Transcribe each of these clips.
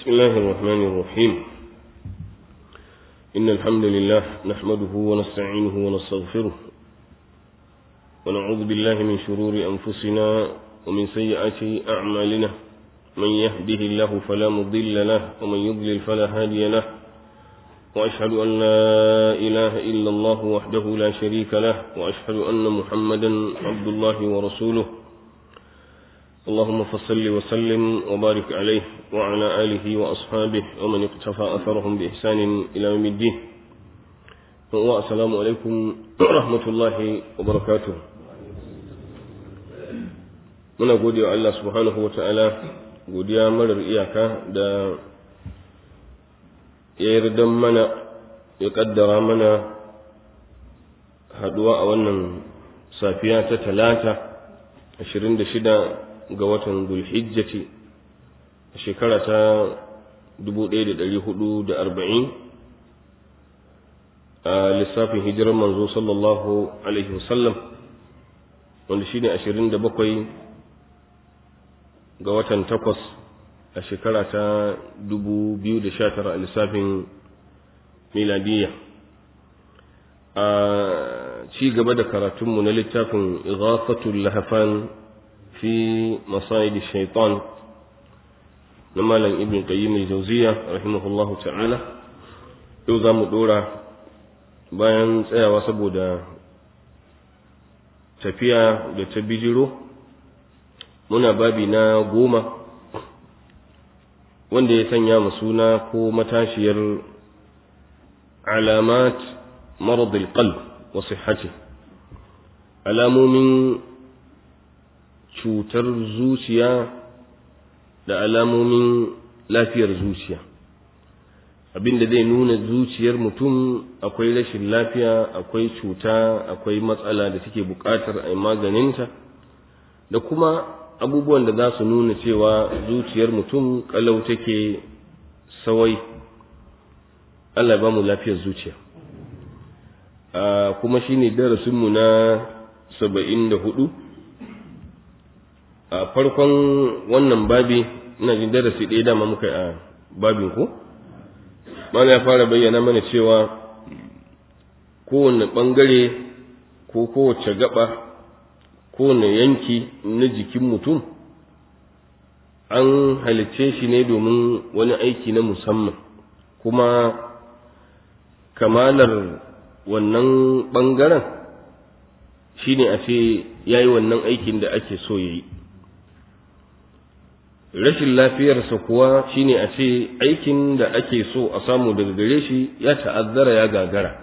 بسم الله الرحمن الرحيم إن الحمد لله نحمده ونستعينه ونستغفره ونعوذ بالله من شرور أنفسنا ومن سيئات أعمالنا من يهده الله فلا مضل له ومن يضلل فلا هادي له وأشهد أن لا إله إلا الله وحده لا شريك له وأشهد أن محمدا عبد الله ورسوله اللهم فصل وسلم وبارك عليه وعلى آله وأصحابه ومن اقتفى أثرهم بإحسان إلى يوم الدين والسلام عليكم ورحمة الله وبركاته muna gode wa Allah subhanahu wa ta'ala godiya marar iyaka da ya yarda mana ya kaddara mana haduwa a wannan safiya ta talata 26 ga watan Zulhijjati a shekara ta 1440 a lissafin hijirar manzo sallallahu alaihi wasallam wanda shine 27 ga watan takwas a shekara ta 2019 a lissafin miladiyya a ci gaba da karatunmu na littafin ighafatul lahafan في مصائد الشيطان نمالا ابن قيم الجوزية رحمه الله تعالى yau za mu ɗora bayan tsayawa saboda tafiya da ta bijiro muna babi na goma wanda ya sanya mu suna ko matashiyar alamat maradil qalb wa sihhati alamomin cutar zuciya da alamomin lafiyar zuciya abinda zai nuna zuciyar mutum akwai rashin lafiya akwai cuta akwai matsala da take buƙatar a yi maganinta da kuma abubuwan da za su nuna cewa zuciyar mutum kalau take sawai Allah ba mu lafiyar zuciya kuma shine darasinmu na saba'in da hudu a farkon wannan babi ina jin darasi ɗaya dama muka a babin ko mana ya fara bayyana mana cewa kowane ɓangare ko kowace gaba kowane yanki na jikin mutum an halicce shi ne domin wani aiki na musamman kuma kamalar wannan ɓangaren shine a ce ya yi wannan aikin da ake so ya yi rashin lafiyarsa kuwa shine a ce aikin da ake so a samu daga gare shi ya ta'azzara ya gagara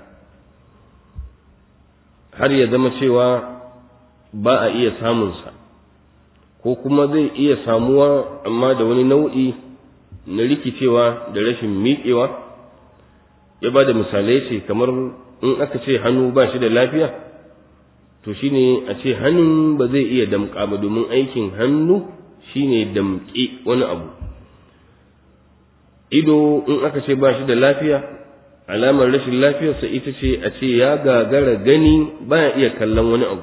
har ya zama cewa ba a iya samunsa ko kuma zai iya samuwa amma da wani nau'i na rikicewa da rashin miƙewa ya ba da misalai ce kamar in aka ce hannu ba shi da lafiya to shine a ce hannun ba zai iya damƙa ba domin aikin hannu shine damƙi wani abu ido in aka ce ba shi da lafiya alamar rashin lafiyarsa ita ce a ce ya gagara gani baya iya kallon wani abu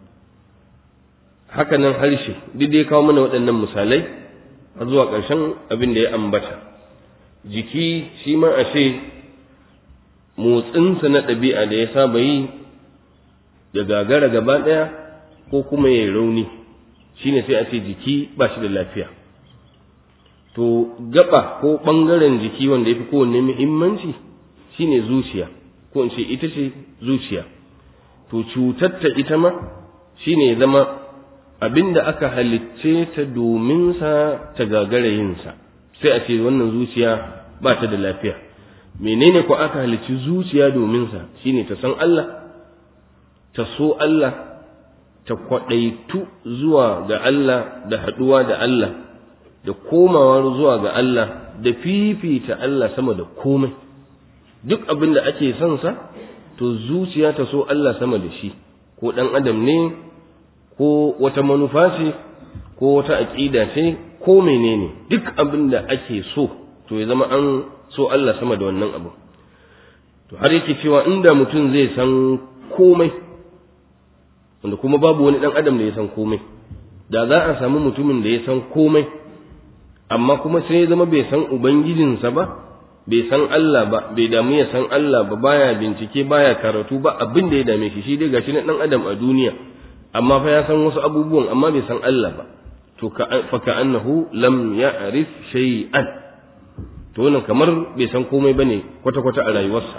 hakanan harshe duk dai kawo mana waɗannan misalai har zuwa ƙarshen abin da ya ambata jiki shi ma a ce motsinsa na ɗabi'a da ya saba yi ya gagara gaba ɗaya ko kuma ya rauni shine sai a ce jiki ba shi da lafiya to gaba ko ɓangaren jiki wanda ya fi kowanne muhimmanci shine zuciya ko in ce ita ce zuciya to cutar ta ita ma shine ya zama abin da aka halicce ta domin sa ta gagara yinsa sai a ce wannan zuciya ba ta da lafiya menene ko aka halicci zuciya domin sa shine ta san Allah ta so Allah ta kwaɗaitu zuwa ga Allah da haɗuwa da Allah da komawa zuwa ga Allah da fifita Allah sama da komai duk abin da ake son sa to zuciya ta so Allah sama da shi ko ɗan adam ne ko wata manufa ce ko wata aƙida ce ko menene duk abin da ake so to ya zama an so Allah sama da wannan abu to har yake cewa inda mutum zai san komai wanda kuma babu wani ɗan adam da ya san komai da za a samu mutumin da ya san komai amma kuma sai ya zama bai san ubangijinsa ba bai san Allah ba bai damu ya san Allah ba baya bincike baya karatu ba abin da ya dame shi shi dai gashi na dan adam a duniya amma fa ya san wasu abubuwan amma bai san Allah ba to fa ka'annahu lam ya'rif shay'an to wannan kamar bai san komai bane kwata kwata a rayuwarsa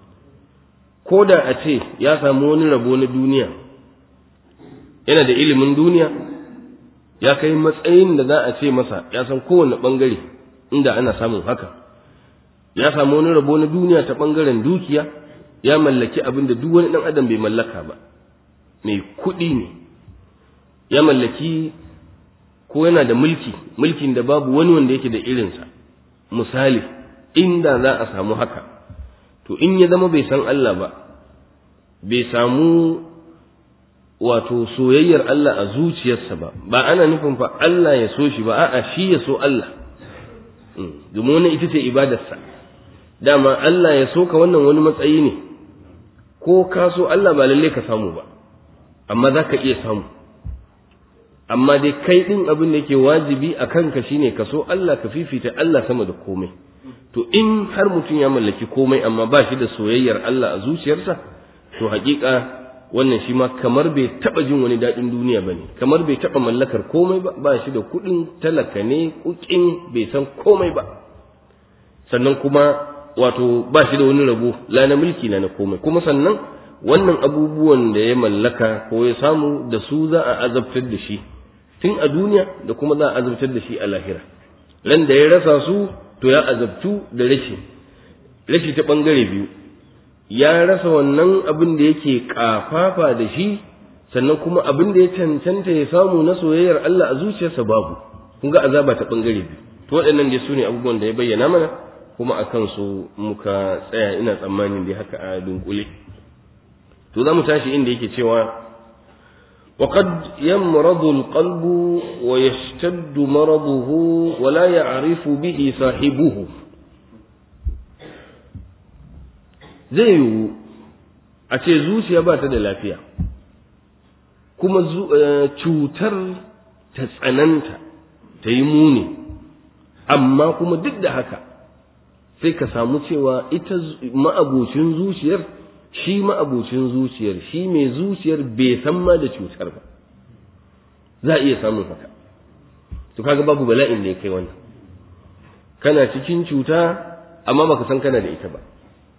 ko da a ce ya samu wani rabo na duniya yana da ilimin duniya ya kai matsayin da za a ce masa ya san kowane bangare inda ana samun haka ya samu wani rabo na duniya ta bangaren dukiya ya mallaki abin da duk wani dan adam bai mallaka ba mai kuɗi ne ya mallaki ko yana da mulki mulkin da babu wani wanda yake da irinsa misali inda za a samu haka to in ya zama bai san Allah ba bai samu wato soyayyar Allah a zuciyarsa ba ba ana nufin fa Allah ya so shi ba a'a shi ya so Allah domin wannan ita ce ibadarsa dama Allah ya so ka wannan wani matsayi ne ko ka so Allah ba lalle ka samu ba amma za ka iya samu amma dai kai ɗin abin da yake wajibi a kanka shine ka so Allah ka fifita Allah sama da komai to in har mutum ya mallaki komai amma ba shi da soyayyar Allah a zuciyarsa to haƙiƙa wannan shi ma kamar bai taɓa jin wani daɗin duniya ba ne kamar bai taɓa mallakar komai ba ba shi da kuɗin talaka ne kukin bai san komai ba sannan kuma wato ba shi da wani rabo la na mulki na na komai kuma sannan wannan abubuwan da ya mallaka ko ya samu da su za a azabtar da shi tun a duniya da kuma za a azabtar da shi a lahira ran da ya rasa su to ya azabtu da rashi rashi ta bangare biyu ya rasa wannan abin da yake kafafa da shi sannan kuma abin da ya cancanta ya samu na soyayyar Allah a zuciyarsa babu kun ga azaba ta bangare biyu to waɗannan dai su ne abubuwan da ya bayyana mana kuma a kansu muka tsaya ina tsammanin dai haka a dunkule to za mu tashi inda yake cewa وقد يمرض القلب ويشتد مرضه ولا يعرف به صاحبه zai yiwu a ce zuciya ba ta da lafiya kuma cutar ta tsananta ta yi muni amma kuma duk da haka sai ka samu cewa ita ma'abucin zuciyar shi ma'abucin zuciyar shi mai zuciyar bai san ma da cutar ba za a iya samun haka to kaga babu bala'in da ya kai wannan kana cikin cuta amma baka san kana da ita ba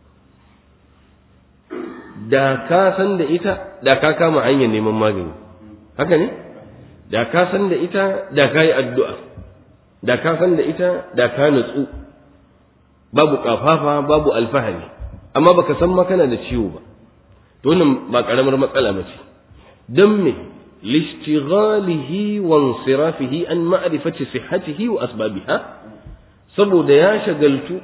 da ka san da ita da ka kama hanyar neman magani haka ne da ka san da ita da ka yi addu'a da ka san da ita da ka nutsu babu kafafa babu alfahari amma baka san ma kana da ciwo ba to wannan ba karamar matsala ba ce dan me lishtighalihi wa insirafihi an ma'rifati sihhatihi wa asbabiha saboda ya shagaltu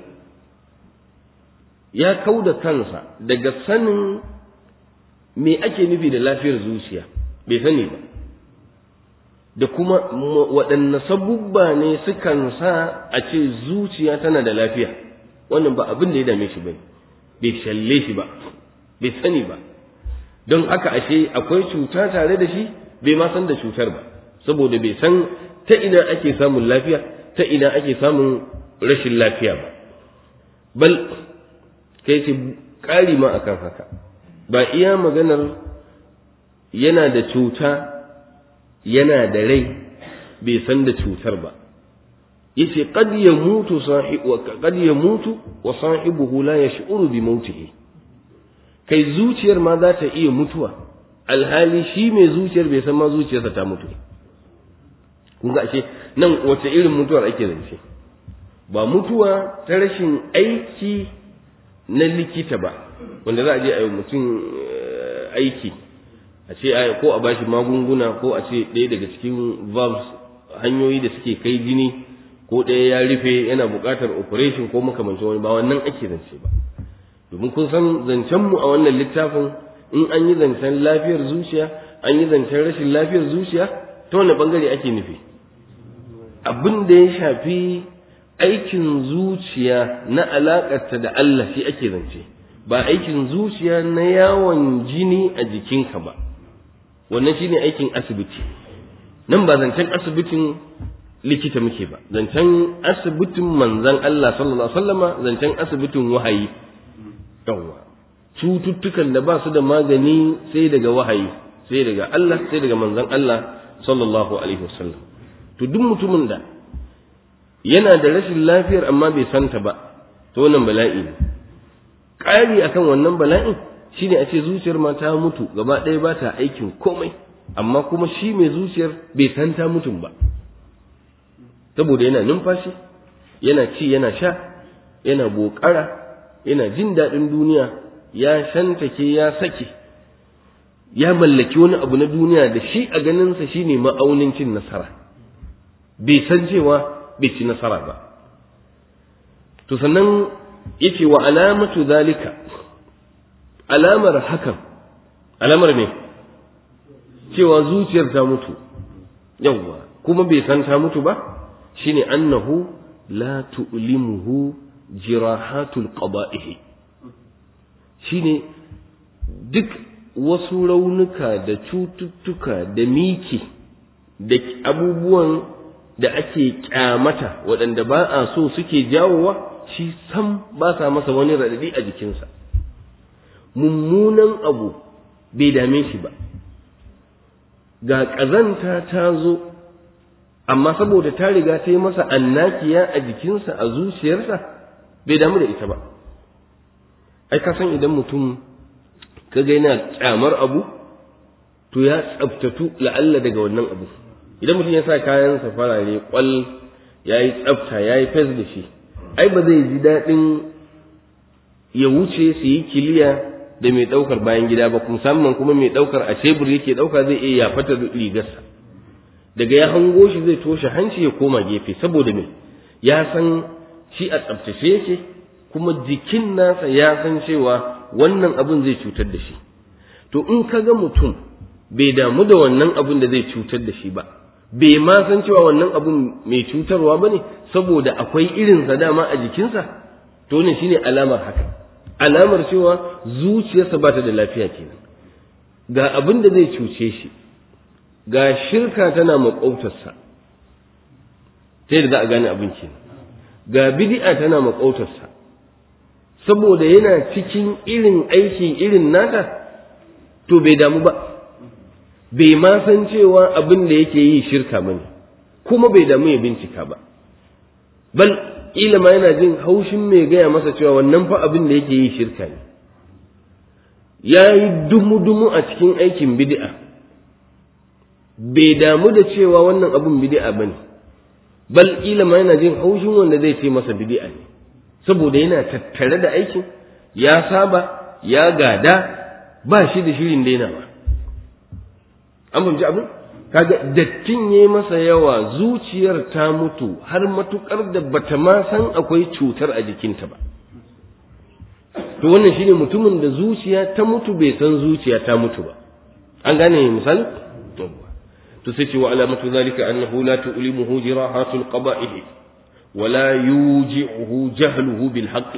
ya kauda kansa daga sanin me ake nufi da lafiyar zuciya bai sani ba da kuma waɗanne sabubba ne sukan sa a ce zuciya tana da lafiya wannan ba abin da ya dame shi bane bai shalle shi ba bai sani ba don haka ashe akwai cuta tare da shi bai ma san da cutar ba saboda bai san ta ina ake samun lafiya ta ina ake samun rashin lafiya ba bal kai ce ƙari ma akan haka ba iya maganar yana da cuta yana da rai bai san da cutar ba yace qad yamutu sahibu qad yamutu wa sahibuhu la yash'uru bi mautihi kai zuciyar ma za ta iya mutuwa alhali shi mai zuciyar bai san ma zuciyarsa ta mutu kun ga ashe nan wace irin mutuwar ake zance ba mutuwa ta rashin aiki na likita ba wanda za a je a yi mutum aiki a ce ko a bashi magunguna ko a ce ɗaya daga cikin valves hanyoyi da suke kai jini ko ɗaya ya rufe yana buƙatar operation ko makamancin wani ba wannan ake zance ba domin kun san zancenmu a wannan littafin in an yi zancen lafiyar zuciya an yi zancen rashin lafiyar zuciya ta wani bangare ake nufi abin da ya shafi aikin zuciya na alaƙarta da Allah shi ake zance ba aikin zuciya na yawon jini a jikinka ba wannan shine aikin asibiti nan ba zancen asibitin likita muke ba zancen asibitin manzan Allah sallallahu alaihi wasallama zancen asibitin wahayi yawwa cututtukan da ba su da magani sai daga wahayi sai daga Allah sai daga manzan Allah sallallahu alaihi wasallam to duk mutumin da yana da rashin lafiyar amma bai santa ba to wannan bala'i ne ƙari akan wannan bala'in shine a ce zuciyar ma ta mutu gaba ɗaya ba ta aikin komai amma kuma shi mai zuciyar bai san ta mutum ba saboda yana numfashi yana ci yana sha yana bokara yana jin daɗin duniya ya shantake ya sake ya mallaki wani abu na duniya da shi a ganinsa shine ma'aunin cin nasara bai san cewa bai ci nasara ba to sannan yace wa alamatu zalika alamar hakan alamar me cewa zuciyar ta mutu yawwa kuma bai san ta mutu ba shine annahu la tu'limuhu jirahatul qada'ihi shine duk wasu raunuka da cututtuka da miki da abubuwan da ake kyamata waɗanda ba a so suke jawowa shi sam ba sa masa wani raɗaɗi a jikinsa mummunan abu bai dame shi ba ga ƙazanta ta zo amma saboda ta riga ta yi masa annakiya a jikinsa a zuciyarsa bai damu da ita ba ai ka san idan mutum ka ga yana kyamar abu to ya tsaftatu la'alla daga wannan abu idan mutum ya sa kayansa farare kwal ya yi tsafta ya yi fes da shi ai ba zai ji daɗin ya wuce su yi kiliya da mai ɗaukar bayan gida ba musamman kuma mai ɗaukar a tebur yake ɗauka zai iya yafata rigarsa daga ya hango shi zai toshe hanci ya koma gefe saboda me ya san shi a tsaftace yake kuma jikin nasa ya san cewa wannan abin zai cutar da shi to in ka ga mutum bai damu da wannan abin da zai cutar da shi ba bai ma san cewa wannan abin mai cutarwa ba ne saboda akwai irinsa dama a jikinsa to ne shine alamar haka alamar cewa zuciyarsa ba ta da lafiya kenan ga abin da zai cuce shi ga shirka tana maƙautarsa ta yadda za a gane abin kenan ga bid'a tana maƙautarsa saboda yana cikin irin aiki irin nata to bai damu ba bai ma san cewa abin da yake yi shirka ba ne kuma bai damu ya bincika ba bal ila ma yana jin haushin mai gaya masa cewa wannan fa abin da yake yi shirka ne ya yi dumu-dumu a cikin aikin bid'a bai damu da cewa wannan abin bid'a ba ne bal ila ma yana jin haushin wanda zai ce masa bid'a ne saboda yana tattare da aikin ya saba ya gada ba shi da shirin dainawa an fahimci abin kaga dattin ya masa yawa zuciyar ta mutu har matukar da bata ma san akwai cutar a jikinta ba to wannan shine mutumin da zuciya ta mutu bai san zuciya ta mutu ba an gane misali to sai ce wa alamatu zalika annahu la tu'limuhu jirahatul qaba'ih wala yuji'uhu jahluhu bil haqq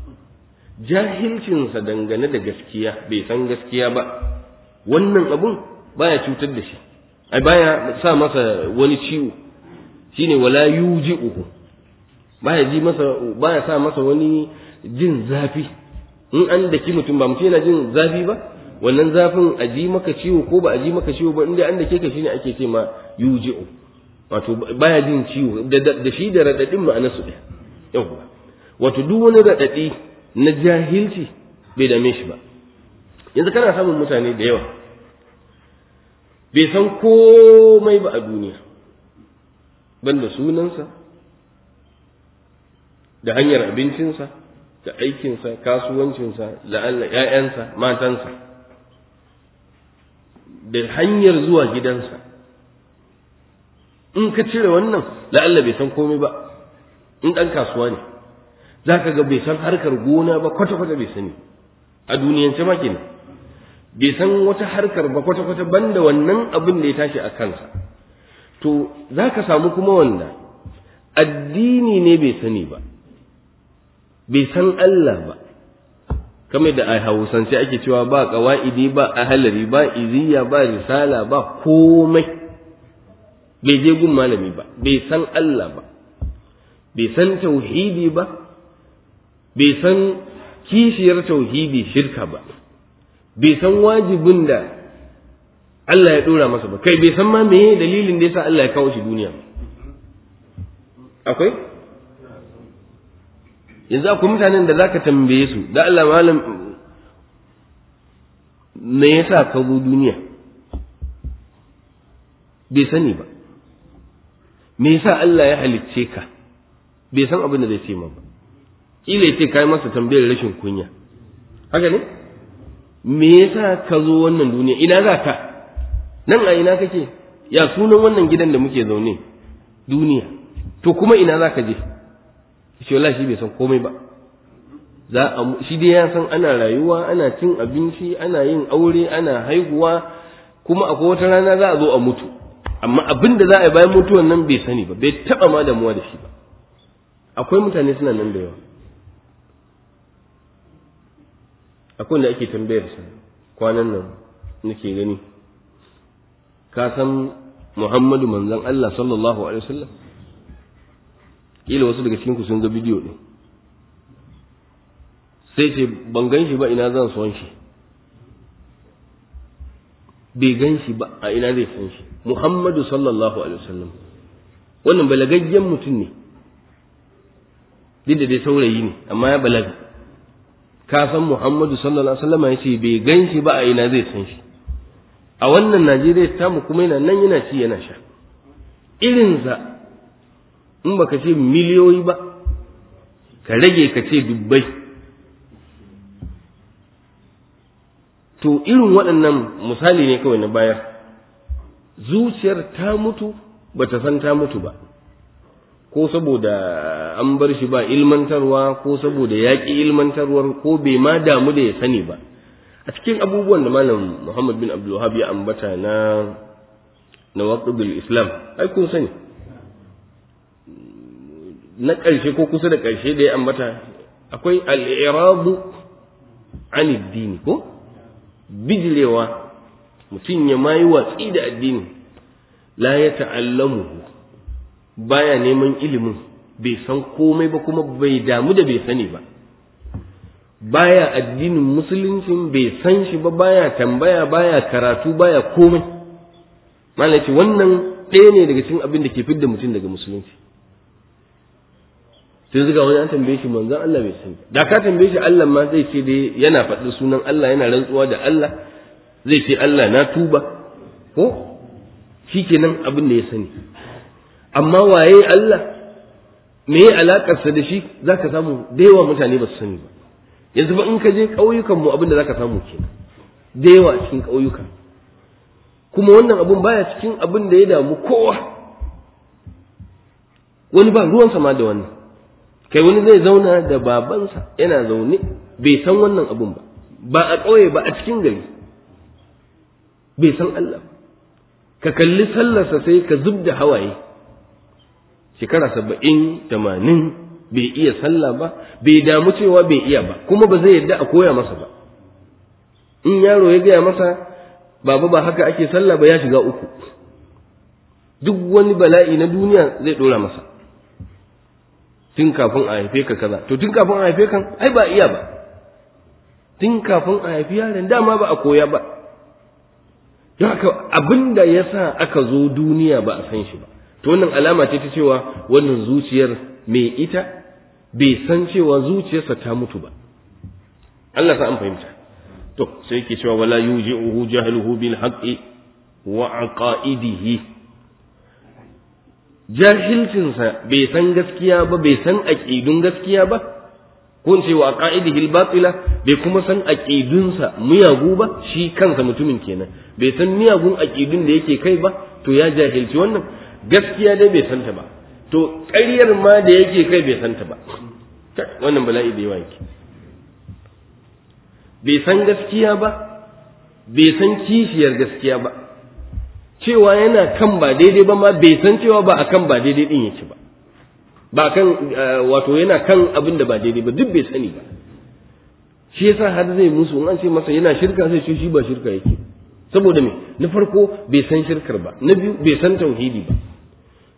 jahilcinsa dangane da gaskiya bai san gaskiya ba wannan abun baya cutar da shi ai baya sa masa wani ciwo shine wala yuji'uhu baya ji masa baya sa masa wani jin zafi in an daki mutum ba mutum yana jin zafi ba wannan zafin a ji maka ciwo ko ba a ji maka ciwo ba inda an dake ka shine ake ce ma yuji'u wato baya jin ciwo da shi da radadin ma'ana su ɗaya yawwa wato duk wani radadi na jahilci bai dame shi ba yanzu kana samun mutane da yawa bai san komai ba a duniya banda sunansa da hanyar abincinsa da aikinsa kasuwancinsa la'alla ‘ya'yansa matansa da hanyar zuwa gidansa in ka cire wannan la'alla bai san komai ba in ɗan kasuwa ne za ka ga bai san harkar gona ba kwata-kwata bai sani a duniyance ma kenan bai san wata harkar ba kwata-kwata banda wannan abin da ya tashi a kansa to za ka samu kuma wanda addini ne bai sani ba bai san Allah ba kamar da a hausance ake cewa ba ƙawa'idi ba ahalari ba iziya ba risala ba komai bai je gun malami ba bai san Allah ba bai san tauhidi ba bai san kishiyar tauhidi shirka ba bai san wajibin da Allah ya dora masa ba kai bai san ma meye dalilin da yasa Allah ya kawo shi duniya akwai yanzu akwai mutanen da zaka tambaye su da Allah malam me yasa ka zo duniya bai sani ba me yasa Allah ya halicce ka bai san abin da zai ce ma ba kila ya ce kai masa tambayar rashin kunya haka ne me yasa ka zo wannan duniya ina za ka nan a ina kake ya sunan wannan gidan da muke zaune duniya to kuma ina za ka je shi wallahi shi bai san komai ba za a shi dai ya san ana rayuwa ana cin abinci ana yin aure ana haihuwa kuma akwai wata rana za a zo a mutu amma abin da za a yi bayan mutuwan nan bai sani ba bai taba ma damuwa da shi ba akwai mutane suna nan da yawa akwai wanda ake tambayar sa kwanan nan nake gani ka san Muhammadu manzon Allah sallallahu alaihi wasallam kila wasu daga cikin ku sun ga bidiyo din sai ce ban gan shi ba ina zan son shi bai gan shi ba a ina zai san shi Muhammadu sallallahu alaihi wasallam wannan balagaggen mutum ne duk da dai saurayi ne amma ya balaga ka san Muhammadu sallallahu alaihi wasallam ya ce bai gan shi ba a ina zai san shi a wannan Najeriya ta mu kuma yana nan yana ci yana sha irinsa in baka ce miliyoyi ba ka rage ka ce dubbai to irin waɗannan misali ne kawai na bayar zuciyar ta mutu ba ta san ta mutu ba ko saboda an bar shi ba ilmantarwa ko saboda yaƙi ilmantarwar ko bai ma damu da ya sani ba a cikin abubuwan da malam muhammad bin abdulwahab ya ambata na na waqdul islam ai kun sani na ƙarshe ko kusa da ƙarshe da ya ambata akwai al-i'rabu an dini ko bijirewa mutum ya mayi watsi da addini la ya ta'allamu baya neman ilimin bai san komai ba kuma bai damu da bai sani ba baya addinin musuluncin bai san shi ba baya tambaya baya karatu baya komai malaci wannan ɗaya ne daga cikin abin da ke fidda mutum daga musulunci sai zuga wani an tambaye shi manzon Allah bai sani da ka tambaye shi Allah ma zai ce dai yana faɗi sunan Allah yana rantsuwa da Allah zai ce Allah na tuba ko shikenan abin da ya sani amma waye Allah me ya alakarsa da shi zaka samu da yawa mutane ba su sani ba yanzu ba in ka je ƙauyukan mu abin da zaka samu kenan da yawa cikin ƙauyuka kuma wannan abun baya cikin abin da ya damu kowa wani ba ruwansa ma da wannan kai wani zai zauna da babansa yana zaune bai san wannan abun ba ba a ƙauye ba a cikin gari bai san Allah ka kalli sallarsa sai ka zub da hawaye shekara saba'in tamanin bai iya sallah ba bai damu cewa bai iya ba kuma ba zai yadda a koya masa ba in yaro ya gaya masa baba ba haka ake sallah ba ya shiga uku duk wani bala'i na duniya zai dora masa tun kafin a haife ka kaza to tun kafin a haife kan ai ba iya ba tun kafin a haifi yaron dama ba a koya ba don haka abin da ya sa aka zo duniya ba a san shi ba to wannan alama ce ta cewa wannan zuciyar mai ita bai san cewa zuciyarsa ta mutu ba Allah sa an fahimta to sai yake cewa wala yuji'uhu jahluhu bil haqqi wa aqaidihi jahilcinsa bai san gaskiya ba bai san aqidun gaskiya ba ko ce wa aqaidihi al batila bai kuma san aqidunsa miyagu ba shi kansa mutumin kenan bai san miyagun aqidun da yake kai ba to ya jahilci wannan gaskiya dai bai santa ba to ƙaryar ma da yake kai bai santa ba wannan bala'i da yawa yake bai san gaskiya ba bai san kishiyar gaskiya ba cewa yana kan ba daidai ba ma bai san cewa ba akan ba daidai din yake ba ba kan wato yana kan abin da ba daidai ba duk bai sani ba shi yasa har zai musu in an ce masa yana shirka sai ce shi ba shirka yake saboda me na farko bai san shirkar ba na biyu bai san tauhidi ba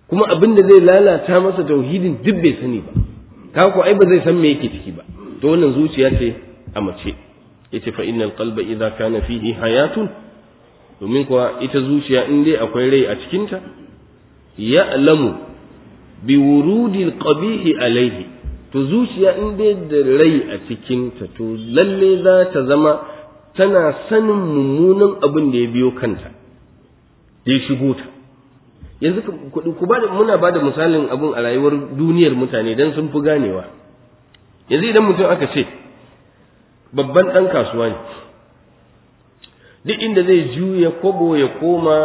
kuma abin da zai lalata masa tauhidin duk bai sani ba kaga ko ai ba zai san me yake ciki ba to wannan zuciya ce a mace yace fa innal qalba idza kana fihi hayatun domin kuwa ita zuciya in dai akwai rai a cikinta ya'lamu bi wurudil qabihi alaihi to zuciya in dai da rai a cikinta to lalle za ta zama tana sanin mummunan abin da ya biyo kanta ya shigo ta yanzu ku ba muna ba da misalin abin a rayuwar duniyar mutane don sun fi ganewa yanzu idan mutum aka ce babban ɗan kasuwa ne duk inda zai juya kobo ya koma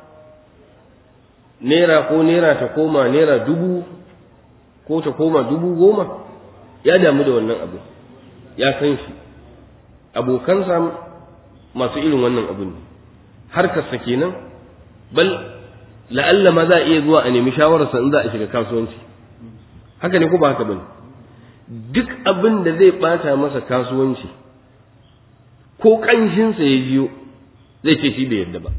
naira ko naira ta koma naira dubu ko ta koma dubu goma ya damu da wannan abu ya san shi abokansa masu irin wannan abu ne harkarsa kenan bal la'alla ma za a iya zuwa a nemi shawararsa in za a shiga kasuwanci haka ne ko ba haka bane duk abin da zai bata masa kasuwanci ko ƙanshinsa ya jiyo zai ce shi bai yarda ba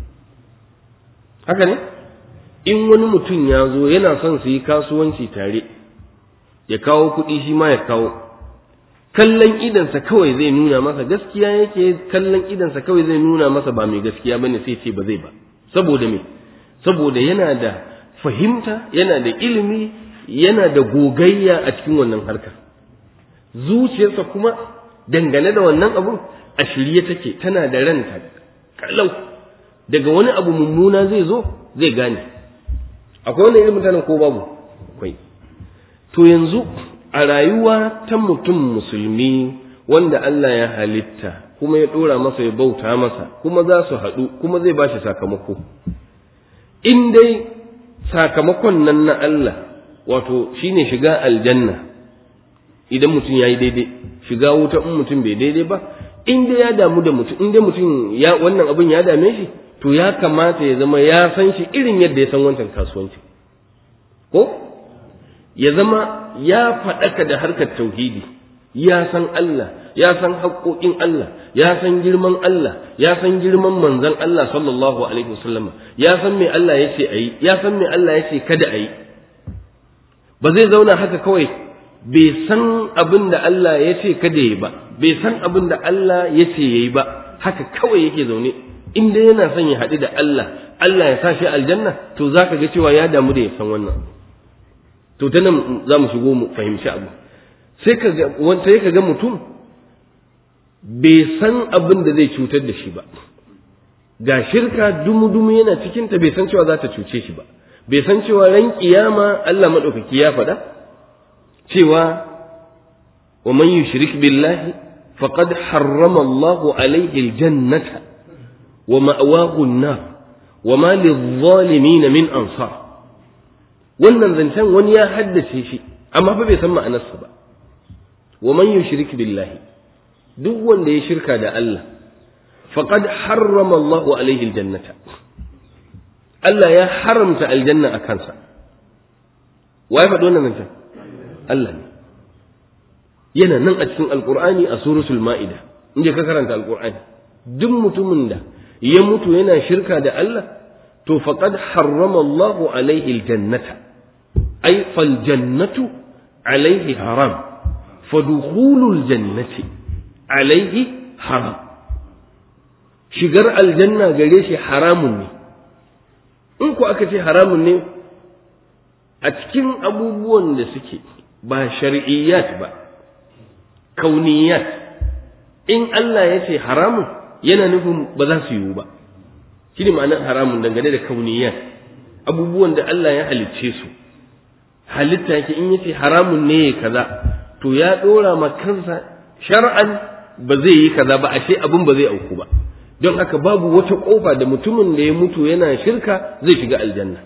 haka ne in wani mutum ya zo yana son su yi kasuwanci tare ya kawo kuɗi shi ma ya kawo kallon idansa kawai zai nuna masa gaskiya yake kallon idansa kawai zai nuna masa ba mai gaskiya bane sai ce ba zai ba saboda me saboda yana da fahimta yana da ilimi yana da gogayya a cikin wannan harkar zuciyarsa kuma dangane da wannan abun a shirye take tana da ranta kalau daga wani abu mummuna zai zo zai gane akwai wani irin mutanen ko babu akwai to yanzu a rayuwa ta mutum musulmi wanda Allah ya halitta kuma ya ɗora masa ya bauta masa kuma za su haɗu kuma zai ba shi sakamako in dai sakamakon nan na Allah wato shine shiga aljanna idan mutum ya yi daidai shiga wuta in mutum bai daidai ba in dai ya damu da mutum in dai mutum ya wannan abin ya dame shi to ya kamata ya zama ya san shi irin yadda ya san wancan kasuwanci ko ya zama ya faɗaka da harkar tauhidi ya san Allah ya san haƙoƙin Allah ya san girman Allah ya san girman manzon Allah sallallahu alaihi wasallam ya san me Allah ya ce ayi ya san me Allah ya ce kada ayi ba zai zauna haka kawai bai san abin da Allah ya ce kada yi ba bai san abin da Allah ya ce yayi ba haka kawai yake zaune in dai yana son ya haɗu da Allah Allah ya sa shi aljanna to zaka ga cewa ya damu da ya san wannan to ta nan za mu shigo mu fahimci abu sai ka ga wanda ka ga mutum bai san abin da zai cutar da shi ba ga shirka dumu-dumu yana cikinta bai san cewa za ta cuce shi ba bai san cewa ran kiyama Allah maɗaukaki ya faɗa cewa wa man yushrik billahi faqad harrama Allahu alaihi aljannata wa ma'wahu an-nar wa ma lidh-dhalimin min ansar wannan zancen wani ya haddace shi amma fa bai san ma'anarsa ba wa man yushrik billahi duk wanda ya shirka da Allah faqad harrama Allah alaihi aljannata Allah ya haramta aljanna a kansa wai faɗi wannan zancen Allah ne yana nan a cikin alqur'ani a suratul ma'ida inda ka karanta alqur'ani duk mutumin da ya mutu yana shirka da Allah to faqad harrama Allah alaihi aljannata ay fal jannatu alaihi haram fadukhulul jannati alaihi haram shigar aljanna gare shi haramun ne in ku aka ce haramun ne a cikin abubuwan da suke ba shar'iyyat ba kauniyat in Allah ya ce haramun yana nufin ba za su yiwu ba shi ne ma'anar haramun dangane da kauniyat abubuwan da Allah ya halicce su halitta yake in yace haramun ne kaza to ya dora ma kansa shar'an ba zai yi kaza ba ashe abin ba zai auku ba don haka babu wata kofa da mutumin da ya mutu yana shirka zai shiga aljanna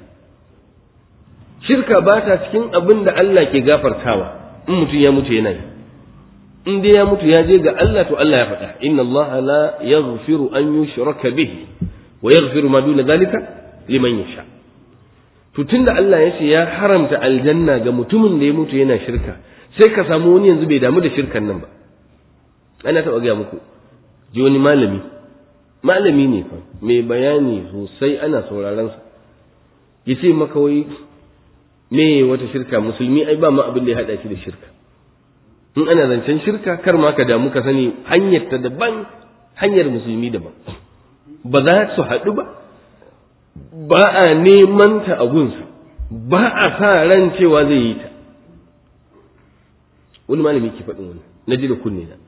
shirka ba ta cikin abin da Allah ke gafartawa in mutum ya mutu yana yi in dai ya mutu ya je ga Allah to Allah ya faɗa inna Allah la yaghfiru an yushraka bihi wa yaghfiru ma duna zalika liman yasha to tunda Allah ya ce ya haramta aljanna ga mutumin da ya mutu yana shirka sai ka samu wani yanzu bai damu da shirkan nan ba ana taɓa gaya muku ji wani malami malami ne fa mai bayani sosai ana sauraron sa ya ce maka wai me wata shirka musulmi ai ba ma abin da ya haɗa shi da shirka in ana zancen shirka kar ma ka damu ka sani hanyar ta daban hanyar musulmi daban ba za su haɗu ba ba a neman ta a gunsa ba a sa ran cewa zai yi ta wani malami ke faɗin wani na ji da kunne na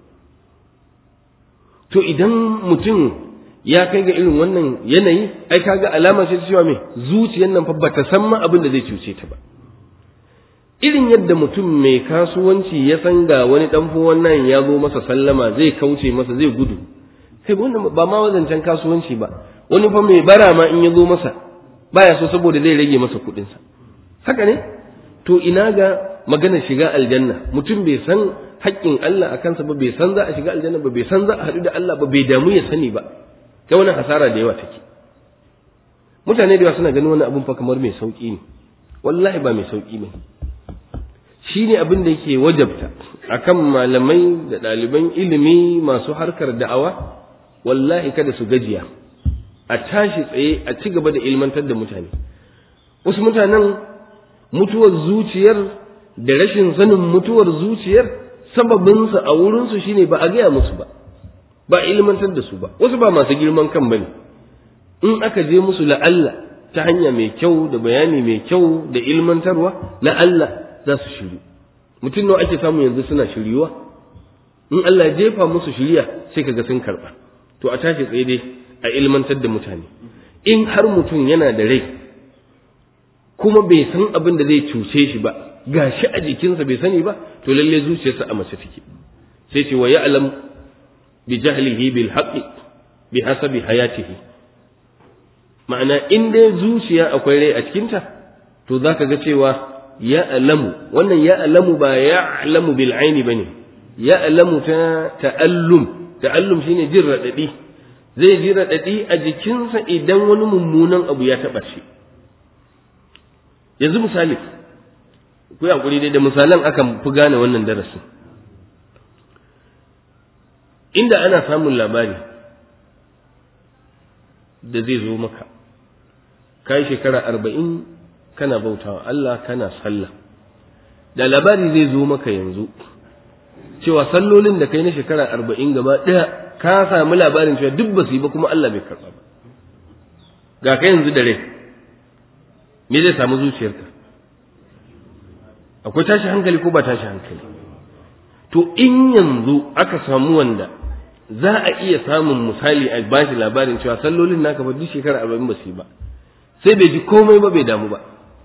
to idan mutum ya kai ga irin wannan yanayi ai kaga alama ce cewa me zuciyar nan fa bata san ma abin da zai cuce ta ba irin yadda mutum mai kasuwanci ya san ga wani dan wannan ya zo masa sallama zai kauce masa zai gudu kai wannan ba ma wazancen kasuwanci ba wani fa mai bara ma in ya zo masa baya so saboda zai rage masa kuɗinsa haka ne to ina ga magana shiga aljanna mutum bai san haƙƙin Allah a kansa ba bai san za a shiga aljanna ba bai san za a haɗu da Allah ba bai damu ya sani ba ta wani hasara da yawa take mutane da yawa suna ganin wani abun fa kamar mai sauƙi ne wallahi ba mai sauƙi ba shi ne abin da yake wajabta akan malamai da ɗaliban ilimi masu harkar da'awa wallahi kada su gajiya a tashi tsaye a ci gaba da ilmantar da mutane wasu mutanen mutuwar zuciyar da rashin sanin mutuwar zuciyar sababinsa a wurinsu shine ba a gaya musu ba ba ilmantar da su ba wasu ba masu girman kan bane in aka je musu la'alla ta hanya mai kyau da bayani mai kyau da ilmantarwa la'alla za su shiru mutum nawa ake samu yanzu suna shiryuwa in Allah ya jefa musu shiriya sai kaga sun karba to a tashi tsaye dai a ilmantar da mutane in har mutum yana da rai kuma bai san abin da zai cuce shi ba gashi a jikinsa bai sani ba to lalle zuciyarsa a mace take sai ce wa ya'lam bi jahlihi bil haqqi bi hasabi hayatihi ma'ana in dai zuciya akwai rai a cikinta to zaka ga cewa ya'lamu wannan ya'lamu ba ya'lamu bil aini bane ya'lamu ta ta'allum ta'allum shine jin radadi zai ji radadi a jikinsa idan wani mummunan abu ya taba shi yanzu misali ku hakuri dai da misalan akan fi gane wannan darasin inda ana samun labari da zai zo maka kai shekara arba'in kana bautawa Allah kana sallah da labari zai zo maka yanzu cewa sallolin da kai na shekara arba'in gaba ɗaya ka sami labarin cewa duk ba su yi ba kuma Allah bai karɓa ba ga ka yanzu da rai me zai samu zuciyarka akwai tashi hankali ko ba tashi hankali to in yanzu aka samu wanda za a iya samun misali a bashi labarin cewa sallolin naka ba duk shekara arba'in ba su yi ba sai bai ji komai ba bai damu ba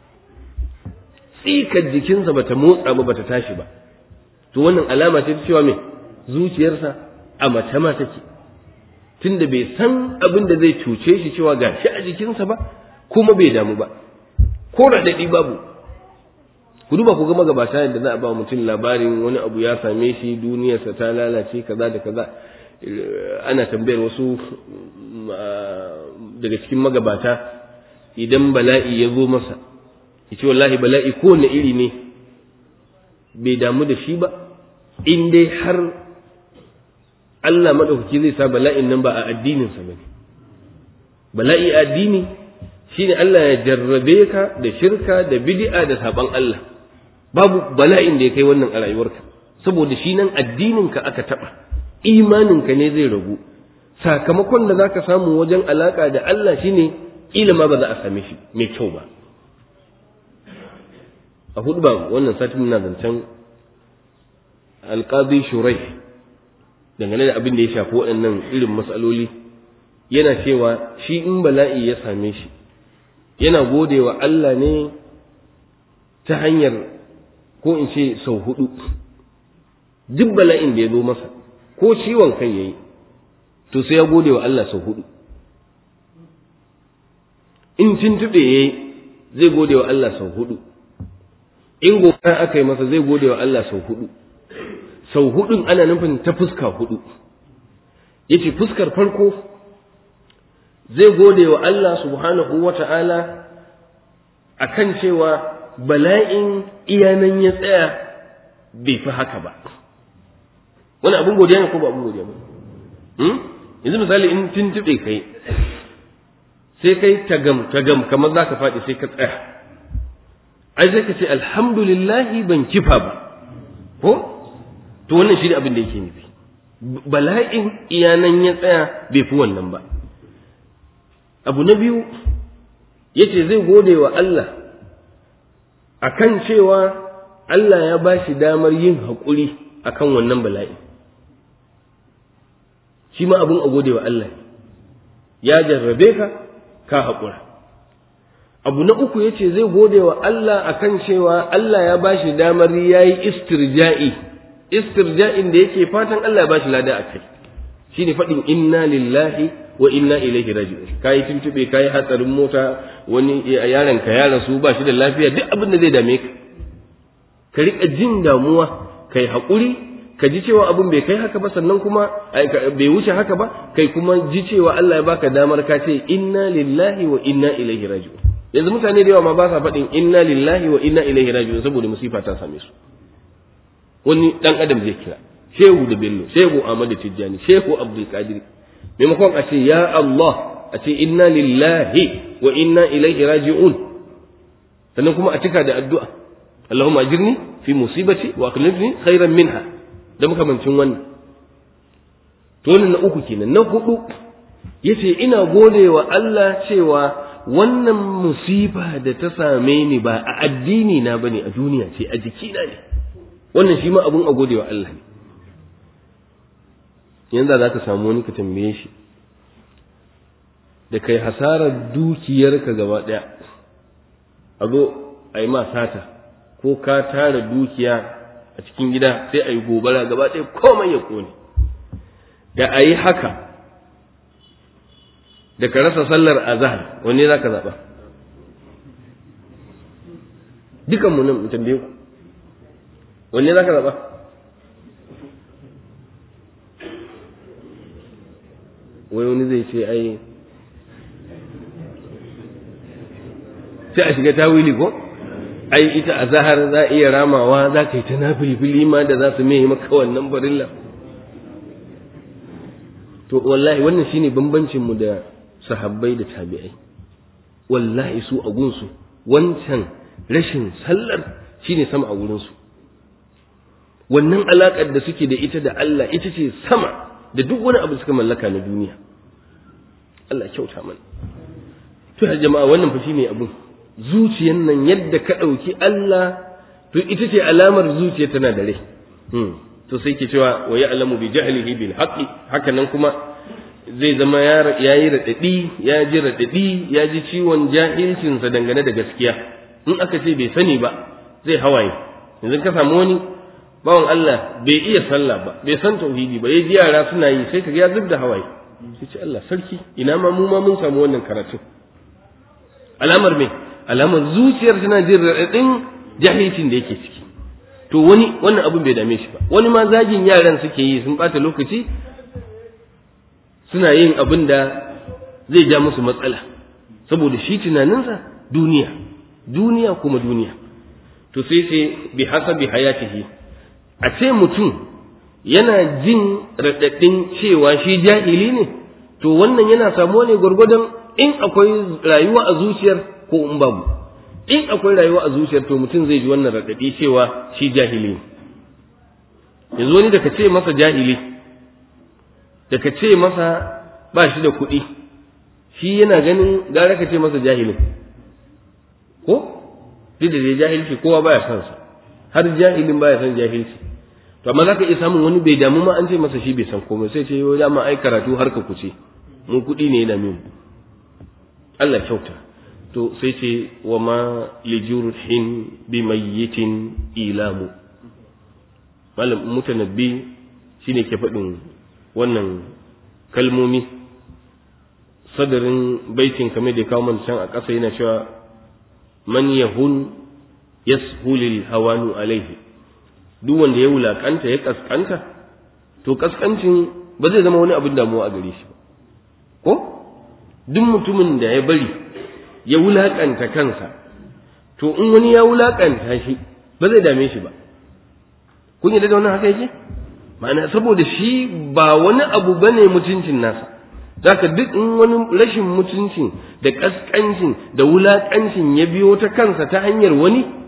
tsikar jikinsa bata motsa ba bata tashi ba to wannan alama ce ta cewa me zuciyarsa a mace ma take tunda bai san abin da zai cuce shi cewa ga shi a jikinsa ba kuma bai damu ba ko raɗaɗi babu ku duba ku ga magabata yadda za a ba mutum labarin wani abu ya same shi duniyarsa ta lalace kaza da kaza ana tambayar wasu daga cikin magabata idan bala'i ya zo masa yace wallahi bala'i kowane iri ne bai damu da shi ba in dai har Allah maɗaukaki zai sa bala'in nan ba a addininsa ba ne bala'i a addini shine Allah ya jarrabe ka da shirka da bid'a da saban Allah babu bala'in da ya kai wannan a rayuwarka saboda shi nan addininka aka taɓa imaninka ne zai ragu sakamakon da zaka samu wajen alaka da Allah shine kila ma ba za a same shi mai kyau ba a hudu ba wannan satin muna zancen alƙazi shurai dangane da abin da ya shafi waɗannan irin matsaloli yana cewa shi in bala'i ya same shi yana gode wa Allah ne ta hanyar ko in ce sau hudu duk bala'in da ya zo masa ko ciwon kai ya yi to sai ya gode wa Allah sau hudu in tuntuɓe ya yi zai gode wa Allah sau hudu in gobara aka yi masa zai gode wa Allah sau hudu sau hudun ana nufin ta fuska hudu yace fuskar farko zai gode wa Allah subhanahu wa ta'ala a kan cewa bala'in iyanan ya tsaya bai fi haka ba wani abin godiya ne ko ba abin godiya ba yanzu misali in tuntuɓe kai sai kai tagam tagam kamar za ka faɗi sai ka tsaya ai sai ka ce alhamdulillahi ban kifa ba ko to wannan shi ne abin da yake nufi bala'in iyanan ya tsaya bai fi wannan ba abu na biyu yace zai gode wa Allah akan cewa Allah ya ba shi damar yin haƙuri akan wannan bala'i shi ma abin a gode wa Allah ya jarrabe ka ka haƙura abu na uku yace zai gode wa Allah akan cewa Allah ya ba shi damar ya yi istirja'i istirja'in da yake fatan Allah ya ba shi lada a kai shi ne faɗin inna lillahi wa inna ilaihi raji'un kai tuntube kai hatsarin mota wani yaron ka ya rasu ba shi da lafiya duk abin da zai dame ka ka rika jin damuwa kai haƙuri ka ji cewa abin bai kai haka ba sannan kuma bai wuce haka ba kai kuma ji cewa Allah ya baka damar ka ce inna lillahi wa inna ilaihi raji'un yanzu mutane da yawa ma ba sa faɗin inna lillahi wa inna ilaihi raji'un saboda musifa ta same su wani dan adam zai kira shehu da bello shehu ahmadu tijjani shehu abdul qadir maimakon a ce ya Allah a ce inna lillahi wa inna ilaihi raji'un sannan kuma a cika da addu'a Allahumma ajirni fi musibati wa akhlifni khairan minha da makamancin wannan to wannan na uku kenan na hudu yace ina gode wa Allah cewa wannan musiba da ta same ni ba a addini na bane a duniya ce a jikina ne wannan shi ma abun a gode wa Allah ne yanzu za ka samu wani ka tambaye shi da kai hasarar dukiyarka gaba ɗaya a zo a yi ma sata ko ka tara dukiya a cikin gida sai a yi gobara gaba ɗaya komai ya kone da a yi haka da ka rasa sallar azhar wanne za ka zaɓa dukanmu nan mu tambaye ku wanne za ka zaɓa wai wani zai ce ai sai a shiga tawili ko ai ita a zahar za a iya ramawa za ka yi ta na filfili ma da za su mai maka wannan barilla to wallahi wannan shine bambancin mu da sahabbai da tabi'ai wallahi su a gunsu wancan rashin sallar shine sama a wurinsu wannan alaƙar da suke da ita da Allah ita ce sama da duk wani abu suka mallaka na duniya Allah kyauta mana to ya jama'a wannan fa shine abun zuciyan nan yadda ka ɗauki Allah to ita ce alamar zuciya tana da rai to sai ke cewa wa ya'lamu bi jahlihi bil haqqi haka nan kuma zai zama ya yi raɗaɗi ya ji raɗaɗi ya ji ciwon jahilcinsa dangane da gaskiya in aka ce bai sani ba zai hawaye yanzu ka samu wani bawan Allah bai iya sallah ba bai san tauhidi ba ya ji yara suna yi sai kaga ya zub da hawaye sai ce Allah sarki ina ma mu ma mun samu wannan karatu alamar me alamar zuciyar tana jin raɗaɗin jahilcin da yake ciki to wani wannan abun bai dame shi ba wani ma zagin yaran suke yi sun bata lokaci suna yin abin da zai ja musu matsala saboda shi tunaninsa duniya duniya kuma duniya to sai sai bi hasabi hayatihi a ce mutum yana jin raɗaɗin cewa shi jahili ne to wannan yana samuwa ne gwargwadon in akwai rayuwa a zuciyar ko in babu in akwai rayuwa a zuciyar to mutum zai ji wannan raɗaɗi cewa shi jahili ne yanzu wani da ka ce masa jahili da ka ce masa ba shi da kuɗi shi yana ganin gara ka ce masa jahilin ko duk da jahilci kowa baya son sa har jahilin baya son jahilci to amma zaka iya samun wani bai damu ma an ce masa shi bai san komai sai ce yau dama ai karatu har ka kuce mun kuɗi ne yana min Allah kyauta to sai ce wa ma lijurhin bi mayyitin ilamu malam mutanabbi shine ke faɗin wannan kalmomi sadarin baitin kamar da kawo man can a ƙasa yana cewa man yahun yashulil hawanu alaihi duk wanda ya wulakanta ya kaskanta to kaskancin ba zai zama wani abin damuwa a gare shi ba ko duk mutumin da ya bari ya wulakanta kansa to in wani ya wulakanta shi ba zai dame shi ba kun yi da wannan haka yake ma'ana saboda shi ba wani abu bane mutuncin nasa zaka duk in wani rashin mutuncin da kaskancin da wulakancin ya biyo ta kansa ta hanyar wani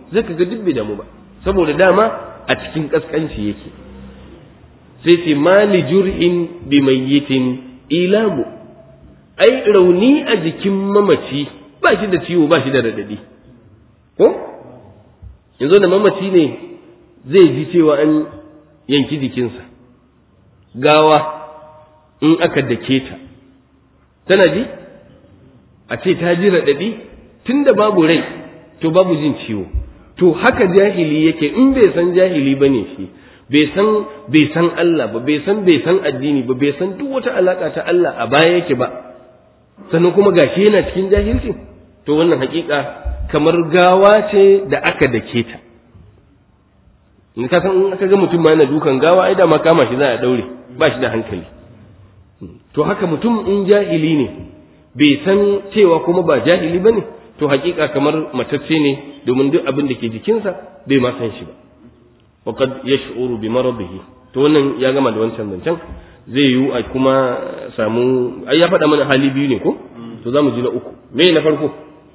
zai ka ga duk bai damu ba saboda dama a cikin kaskanci yake sai ce mali jur'in bi mayyitin ilamu ai rauni a jikin mamaci ba shi da ciwo ba shi da radadi ko yanzu da mamaci ne zai ji cewa an yanki jikinsa gawa in aka dake ta tana ji a ce ta ji raɗaɗi tun da babu rai to babu jin ciwo to haka jahili yake in bai san jahili ba ne shi bai san bai san Allah ba bai san bai san addini ba bai san duk wata alaka ta Allah a baya yake ba sannan kuma gashi yana cikin jahilci to wannan hakika kamar gawa ce da aka dake ta in ka san in aka ga mutum ma yana dukan gawa ai da ma kama shi za a daure ba shi da hankali to haka mutum in jahili ne bai san cewa kuma ba jahili bane to hakika kamar matacce ne domin duk abin da ke jikinsa bai ma san shi ba wa qad yash'uru bi maradihi to wannan ya gama da wancan zancen zai yiwu a kuma samu ai ya faɗa mana hali biyu ne ko to za mu ji na uku me na farko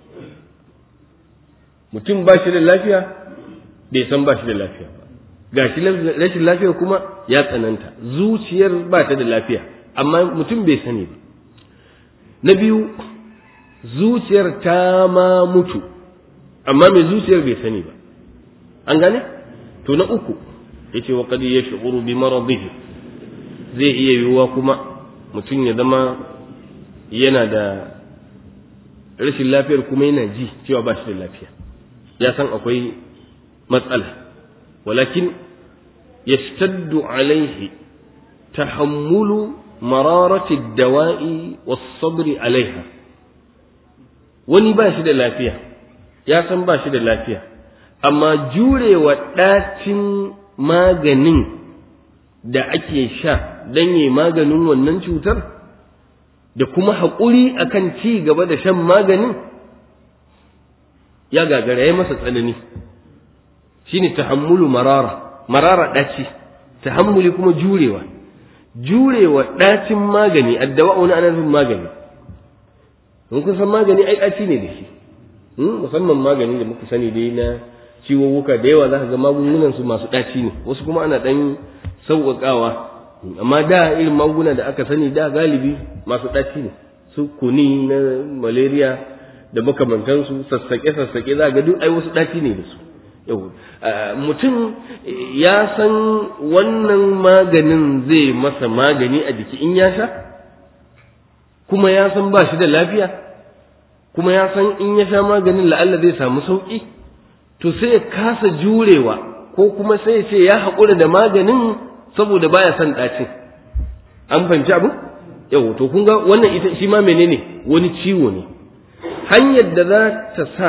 mutum ba shi da lafiya bai san ba shi da lafiya ba ga shi rashin lafiya kuma ya tsananta zuciyar ba ta da lafiya amma mutum bai sani ba na biyu zuciyar ta ma mutu amma mai zuciyar bai sani ba an gane to na uku yace wa qad yash'uru bi maradihi zai iya yiwuwa kuma mutum ya zama yana da rashin lafiyar kuma yana ji cewa ba shi da lafiya ya san akwai matsala walakin yashtaddu alaihi tahammulu mararati dawa'i was-sabri alaiha wani ba shi da lafiya ya san ba shi da lafiya amma jurewa ɗacin maganin da ake sha don yi maganin wannan cutar da kuma haƙuri akan ci gaba da shan maganin ya gagara ya masa tsanani shine tahammulu marara marara ɗaci tahammuli kuma jurewa jurewa ɗacin magani addawa wani ana nufin magani in kun san magani ai ɗaci ne da shi musamman magani da muka sani dai na ciwowuka da yawa za ka ga magungunan su masu ɗaci ne wasu kuma ana ɗan sauƙaƙawa amma da irin magunguna da aka sani da galibi masu ɗaci ne su kuni na malaria da makamantansu sassaƙe-sassaƙe za ga duk ai wasu ɗaci ne da su yau mutum ya san wannan maganin zai masa magani a jiki in ya sha kuma ya san ba shi da lafiya kuma ya san in ya sha maganin la'alla zai samu sauƙi to sai ya kasa jurewa ko kuma sai ya ce ya haƙura da maganin saboda baya son ɗacin an fahimci abu yau to kun ga wannan ita shi ma menene wani ciwo ne hanyar da za ta sa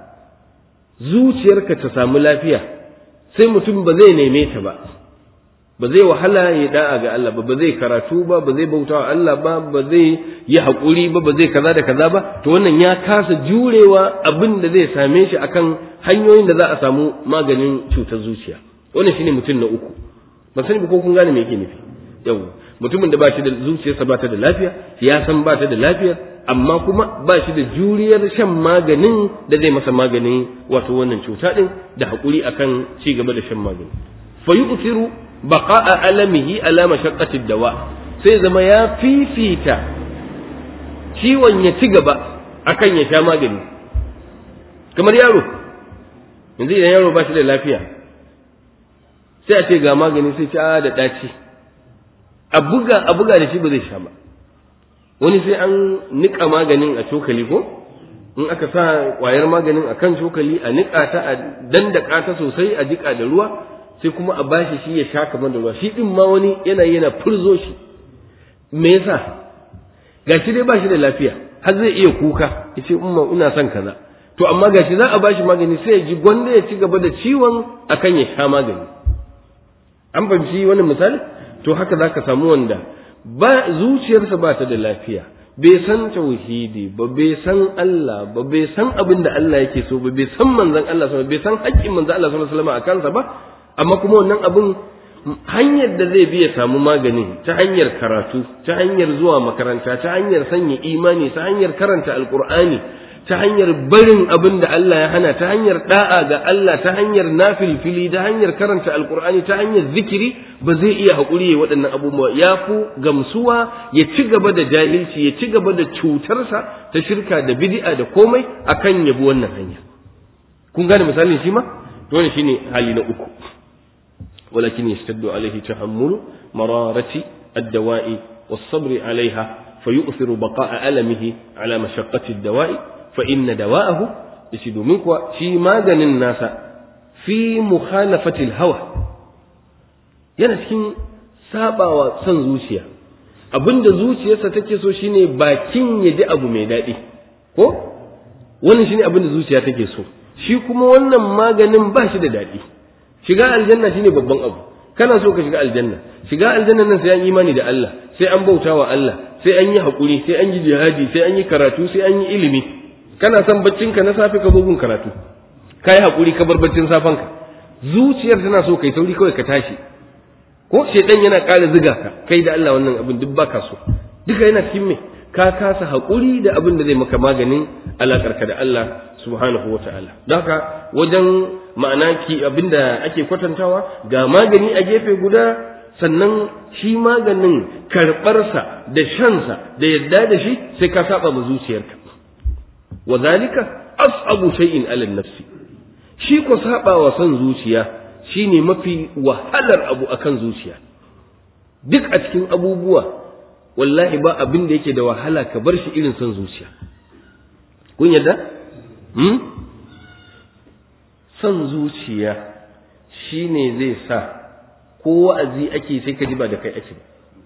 zuciyarka ta samu lafiya sai mutum ba zai neme ta ba ba zai wahala ya da'a ga Allah ba ba zai karatu ba ba zai bautawa Allah ba ba zai yi haƙuri ba ba zai kaza da kaza ba to wannan ya kasa jurewa abin da zai same shi akan hanyoyin da za a samu maganin cutar zuciya wannan shine mutum na uku ban sani ba ko kun gane me yake nufi yau mutumin da ba shi da zuciyarsa ba ta da lafiya ya san ba ta da lafiya amma kuma ba shi da juriyar shan maganin da zai masa maganin wato wannan cuta din da haƙuri akan ci gaba da shan magani fa yu'thiru baqa'a alamihi ala mashaqqati dawa sai zama ya fifita ciwon ya ci gaba akan ya sha magani kamar yaro yanzu idan yaro ba shi da lafiya sai a ce ga magani sai ci a da ɗaci a buga a buga da shi ba zai sha ba wani sai an niƙa maganin a cokali ko in aka sa ƙwayar maganin a kan cokali a niƙa ta a dandaka ta sosai a jiƙa da ruwa sai kuma a bashi shi ya sha kamar da ruwa shi ɗin ma wani yana yana furzo shi me yasa gashi dai ba shi da lafiya har zai iya kuka ya ce umma ina son kaza to amma gashi za a bashi magani sai ya ji gwanda ya ci gaba da ciwon akan ya sha magani an fahimci wannan misali to haka za ka samu wanda ba zuciyarsa ba ta da lafiya bai san tauhidi ba bai san Allah ba bai san abin da Allah yake so ba bai san manzon Allah sallallahu bai san haƙƙin manzon Allah sallallahu alaihi wasallam a kansa ba amma kuma wannan abin hanyar da zai bi ya samu maganin ta hanyar karatu ta hanyar zuwa makaranta ta hanyar sanya imani ta hanyar karanta alqur'ani ta hanyar barin abin da Allah ya hana ta hanyar da'a ga Allah ta hanyar nafilfili ta hanyar karanta alkur'ani ta hanyar zikiri ba zai iya haƙuri ya waɗannan abubuwa ya fi gamsuwa ya ci gaba da jahilci ya ci gaba da cutarsa ta shirka da bid'a da komai akan yabi wannan hanya kun gane misalin shi ma to wannan shine hali na uku walakin yastaddu alaihi tahammulu mararati ad-dawa'i was-sabr 'alayha fayu'thiru baqa'a alamihi 'ala mashaqqati ad-dawa'i fa inna dawa'ahu yace domin kuwa shi maganin nasa fi mukhalafati al-hawa yana cikin sabawa son zuciya abinda zuciyarsa take so shine bakin ya ji abu mai daɗi ko wannan shine abinda zuciya take so shi kuma wannan maganin ba shi da daɗi shiga aljanna shine babban abu kana so ka shiga aljanna shiga aljanna nan sai an imani da Allah sai an bauta wa Allah sai an yi haƙuri sai an yi jihadi sai an yi karatu sai an yi ilimi kana son baccinka na safe ka bugun karatu ka yi haƙuri ka bar baccin safanka zuciyar tana so kai sauri kawai ka tashi ko shedan yana ƙara ziga ka kai da Allah wannan abin duk baka so duka yana cikin me ka kasa haƙuri da abin da zai maka maganin alaƙarka da Allah subhanahu wa ta'ala don haka wajen ma'ana ki abin da ake kwatantawa ga magani a gefe guda sannan shi maganin karɓarsa da shansa da yadda da shi sai ka saba ma zuciyarka wa zalika as'abu shay'in 'ala nafsi shi ko saba wa son zuciya shine mafi wahalar abu akan zuciya duk a cikin abubuwa wallahi ba abin da yake da wahala ka bar shi irin son zuciya kun yadda hmm? son zuciya shine zai sa ko wa'azi ake sai ka ji ba da kai ake ba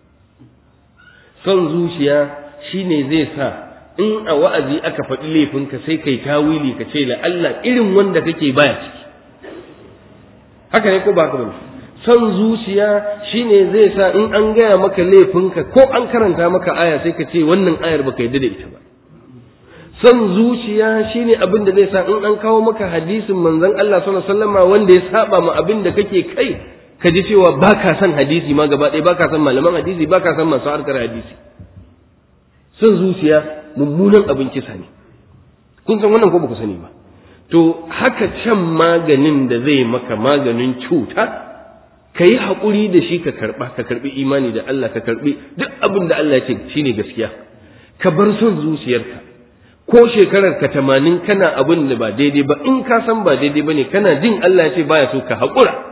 son zuciya shine zai sa in a wa'azi aka faɗi laifinka sai kai tawili ka ce la Allah irin wanda kake baya ciki haka ne ko ba haka bane son zuciya shine zai sa in an gaya maka laifinka ko an karanta maka aya sai ka ce wannan ayar baka yadda da ita ba son zuciya shine abin da zai sa in an kawo maka hadisin manzon Allah sallallahu alaihi wasallam wanda ya saba ma abin da kake kai ka ji cewa baka son hadisi ma gaba ɗaya baka son malaman hadisi baka son masu harkar hadisi son zuciya mummunan abin kisa ne kun san wannan ko ba ku sani ba to haka can maganin da zai maka maganin cuta ka yi haƙuri da shi ka karɓa ka karɓi imani da Allah ka karɓi duk abin da Allah ya ce shine gaskiya ka bar son zuciyarka ko shekarar ka tamanin kana abin da ba daidai ba in ka san ba daidai ba ne kana jin Allah ya ce baya so ka haƙura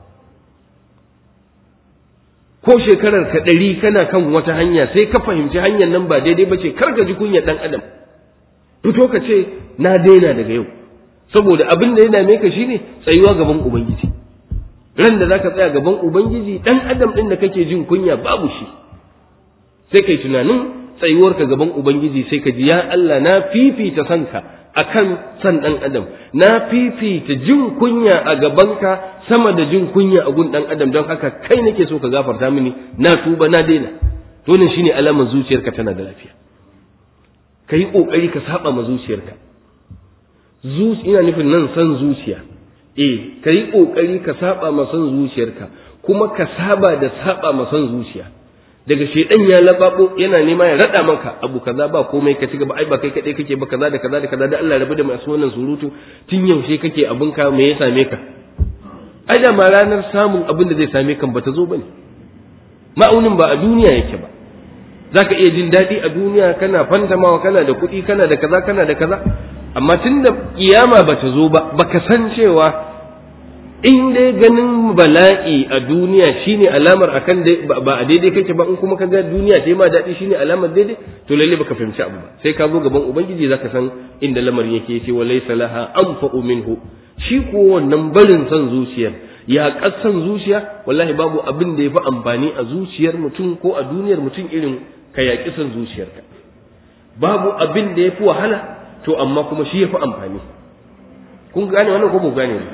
ko shekarar ka ɗari kana kan wata hanya sai ka fahimci hanyar nan ba daidai ba ce kar ka ji kunya ɗan adam fito ka ce na daina daga yau saboda abin da ya dame ka shine tsayuwa gaban ubangiji ran da zaka tsaya gaban ubangiji ɗan adam ɗin da kake jin kunya babu shi sai kai tunanin tsayuwarka gaban ubangiji sai ka ji ya Allah na fifita sanka akan san ɗan adam na fifita jin kunya a gabanka sama da jin kunya a gun ɗan adam don haka kai nake so ka gafarta mini na tuba na daina to ne shine alamar zuciyarka tana da lafiya ka yi ƙoƙari ka saba ma zuciyarka ina nufin nan san zuciya eh ka yi ƙoƙari ka saba ma san zuciyarka kuma ka saba da saba ma san zuciya daga shedan ya lababo yana nema ya rada maka abu kaza ba komai ka ci gaba ai ba kai kadai kake ba kaza da kaza da kaza da Allah rabu da masu wannan surutu tun yaushe kake abin ka me ya same ka ai da ma ranar samun abin da zai same kan bata zo bane ma'aunin ba a duniya yake ba zaka iya jin daɗi a duniya kana fantamawa kana da kuɗi kana da kaza kana da kaza amma tun da kiyama bata zo ba baka san cewa in dai ganin bala'i a duniya shine alamar akan ba a daidai kake ba in kuma ka ga duniya ta ma daɗi shine alamar daidai to lalle baka fahimci abu ba sai ka zo gaban ubangiji zaka san inda lamarin yake yace wa laysa laha anfa'u minhu shi ko wannan barin son zuciyar ya kasan zuciya wallahi babu abin da yafi amfani a zuciyar mutum ko a duniyar mutum irin ka yaƙi son zuciyarka babu abin da yafi wahala to amma kuma shi yafi amfani kun gane wannan ko ba gane ba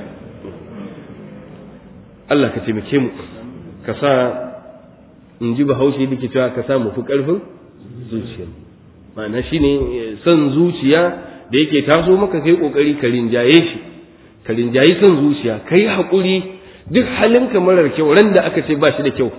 Allah ka taimake mu ka sa in ji bahaushe da ke cewa ka sa mu fi ƙarfin zuciya ma'ana shine son zuciya da yake taso maka kai kokari ka rinjaye shi ka rinjayi son zuciya kai haƙuri duk halinka marar kyau ran da aka ce ba shi da kyau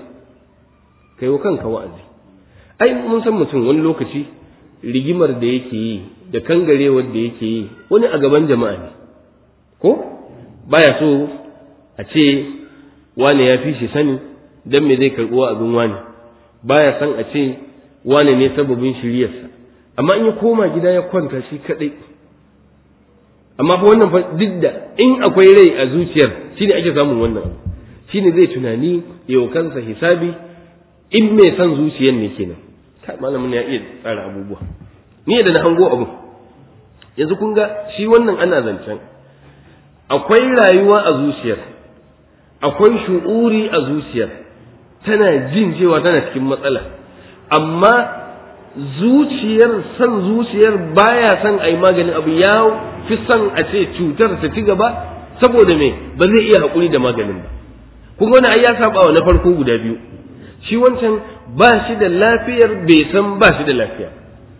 kai wa kanka wa'azi ai mun san mutum wani lokaci rigimar da yake yi da kangarewar da yake yi wani a gaban jama'a ne ko baya so a ce wane ya fi shi sani dan me zai karɓuwa abin wane baya san a ce wane ne sababin shiryarsa amma in ya koma gida ya kwanta shi kadai amma fa wannan fa duk da in akwai rai a zuciyar shine ake samun wannan abu shine zai tunani yau kansa hisabi in mai san zuciyar ne kenan kai malamin ya iya tsara abubuwa ni da na hango abu yanzu kun ga shi wannan ana zancen akwai rayuwa a zuciyar akwai shu'uri a zuciyar tana jin cewa tana cikin matsala amma zuciyar san zuciyar baya son a yi maganin abu ya fi son a ce cutar ta ci gaba saboda me ba zai iya haƙuri da maganin ba kun wani ai ya saba wa na farko guda biyu shi wancan ba shi da lafiyar bai san ba shi da lafiya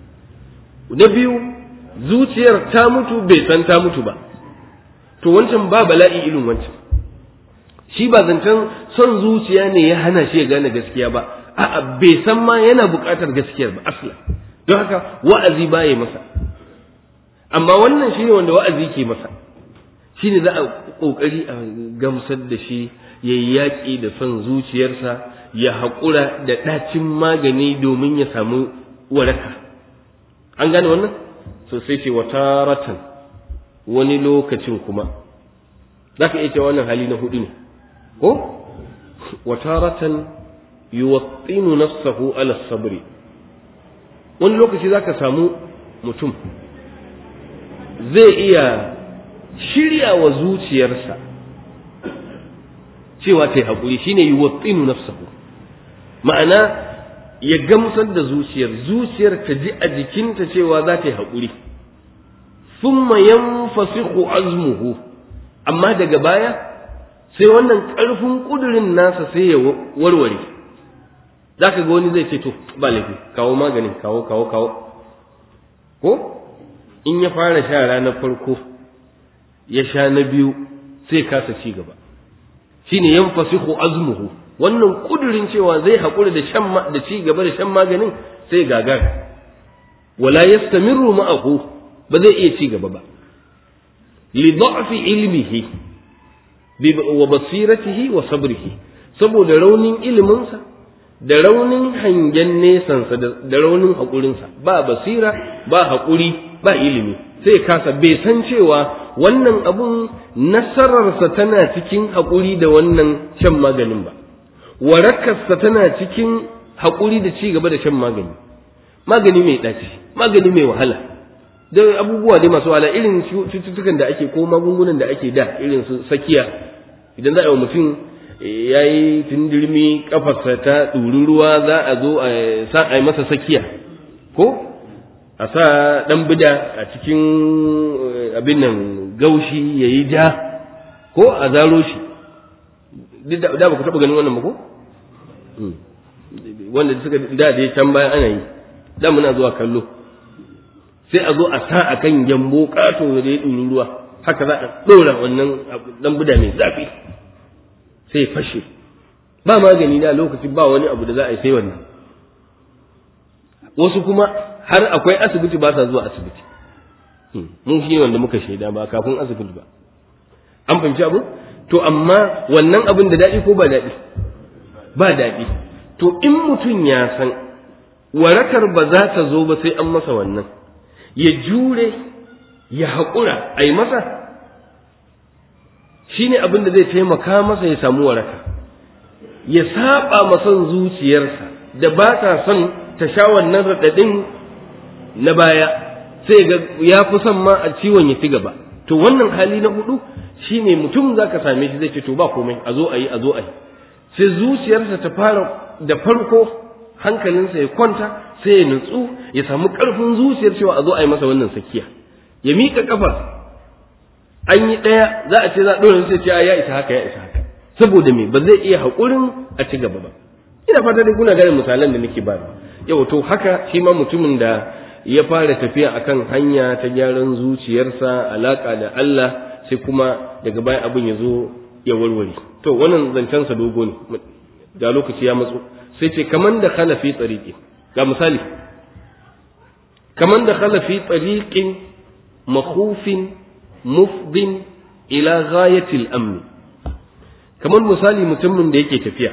na biyu zuciyar ta mutu bai san ta mutu ba to wancan ba bala'i irin wancan shi ba zancen son zuciya ne ya hana shi ya gane gaskiya ba a'a bai san ma yana buƙatar gaskiyar ba asla don haka wa'azi ba ya masa amma wannan shine wanda wa'azi ke masa shine za a ƙoƙari a gamsar da shi ya yi yaƙi da son zuciyarsa ya haƙura da ɗacin magani domin ya samu waraka an gane wannan so sai ce wata ratan wani lokacin kuma za ka iya cewa wannan hali na hudu ne ko wata ratan yuwattinu nafsahu ala sabri wani lokaci za ka samu mutum zai iya shirya wa zuciyarsa cewa ta yi haƙuri shine yuwattinu nafsahu ma'ana ya gamsar da zuciyar zuciyar ta ji a jikinta cewa za ta yi haƙuri thumma yanfasihu azmuhu amma daga baya sai wannan ƙarfin ƙudurin nasa sai ya warware za ka ga wani zai ce to ba laifi kawo maganin kawo kawo kawo ko in ya fara sha ranar farko ya sha na biyu sai kasa ci gaba shine yanfasihu azmuhu wannan kudurin cewa zai haƙura da shan da ci gaba da shan maganin sai gagar wala yastamiru ma'ahu ba zai iya ci gaba ba li da'fi ilmihi wa basiratihi wa sabrihi saboda raunin iliminsa da raunin hangen nesansa da raunin haƙurinsa ba basira ba haƙuri ba ilimi sai kasa bai san cewa wannan abun nasararsa tana cikin haƙuri da wannan shan maganin ba warakarsa tana cikin haƙuri da ci gaba da shan magani magani mai ɗaci magani mai wahala da abubuwa dai masu wahala irin cututtukan da ake ko magungunan da ake da irin su sakiya idan za a yi wa mutum ya yi tundirmi kafarsa ta ɗuri ruwa za a zo a sa a yi masa sakiya ko a sa ɗan bida a cikin abin nan gaushi ya yi ja ko a zaro shi duk da ba ku taɓa ganin wannan ba ko wanda suka da da can bayan ana yi da muna zuwa kallo sai a zo a sa a kan gyambo ƙato da ya ɗuri ruwa haka za a ɗora wannan ɗan bida mai zafi sai fashe ba magani da lokacin ba wani abu da za a yi sai wannan wasu kuma har akwai asibiti ba sa zuwa asibiti mun shi wanda muka shaida ba kafin asibiti ba an fahimci abu to amma wannan abin da daɗi ko ba daɗi ba daɗi to in mutum ya san warakar ba za ta zo ba sai an masa wannan ya jure ya haƙura a yi masa shi ne abin da zai taimaka masa ya samu waraka ya saba mason zuciyarsa da ba ta son ta sha wannan raɗaɗin na baya sai ga ya fi son ma a ciwon ya ci gaba to wannan hali na hudu shine mutum za ka same shi zai ce to ba komai a zo a yi a zo a yi sai zuciyarsa ta fara da farko hankalinsa ya kwanta sai ya nutsu ya samu ƙarfin zuciyar cewa a zo a yi masa wannan sakiya ya miƙa kafar an yi ɗaya za a ce za a ɗora sai ce ya isa haka ya isa haka saboda me ba zai iya haƙurin a ci gaba ba ina fata dai kuna gane misalan da nake ba yau to haka shi ma mutumin da ya fara tafiya akan hanya ta gyaran zuciyarsa alaka da Allah sai kuma daga baya abin ya zo ya warware to wannan zancensa dogo ne ga lokaci ya matso sai ce kaman da kana fi tsariki ga misali kaman da khala fi tariqin makhufin mufdin ila ghayatil amn kamar misali mutumin da yake tafiya